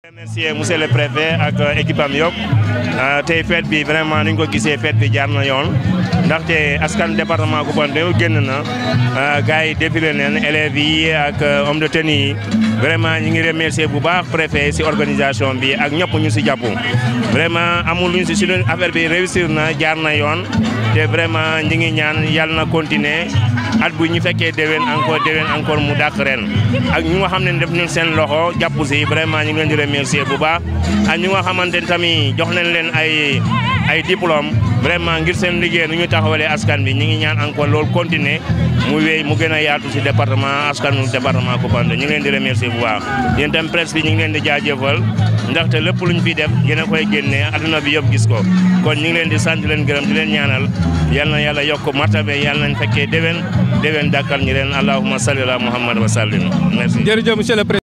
remercier monsieur le préfet ak équipe am yëpp tey fête bi vraiment ni ñu ko gisee fête bi jaar na yoon ndaxte askan département Koumpentoum génn na gars yi défilé neen élèves yi ak homme de tenue yi vraiment ñi ngi remercier bu baax préfet si organisation bi ak ñëpp ñu si jàpp vraiment amul luñ si si affaire bi réussir na jaar na yoon te vraiment ñi ngi ñaan yàlla na continuer at bu ñu fekkee déwén encore déwén encore mu dàq ren ak ñu nga xam ne def nañ seen loxo jàpp si vraiment ñu ngi leen di remercier bu baax ak ñu nga xamante ne tamit jox nañ leen ay ay diplôme vraiment ngir seen liggéey nu ñu taxawalee askan bi ñu ngi ñaan encore loolu continuer mu wéy mu gën a yaatu si département askanu département Koumpentoum ñu ngi leen di remercier bu baax yéen tam presse bi ñu ngi leen di jaajëfal ndaxte lépp luñ fi def yéen a koy génnee adduna bi yëpp gis ko kon ñu ngi leen di sant leen gërëm di leen ñaanal yal na yàlla yokk martabe yal nañ fekkee déwén déwén dàkkal ñu leen allahumma salli ala muhammad wa sallim merci jërëjëf monsieur le président